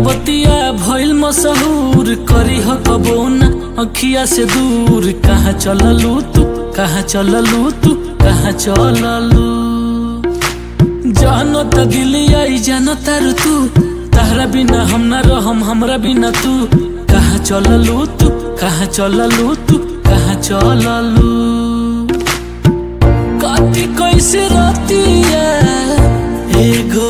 बतिया भइल मशहूर करी ह कबो न अखिया से दूर कहाँ चललू तू कहाँ चललू तू कहाँ चललू जानो त दिलिया जानो तारू तू तारा बिना हम न रहम हमरा बिना तू कहाँ चललू तू कहाँ चललू तू कहाँ चललू काटी कैसे रतिया ए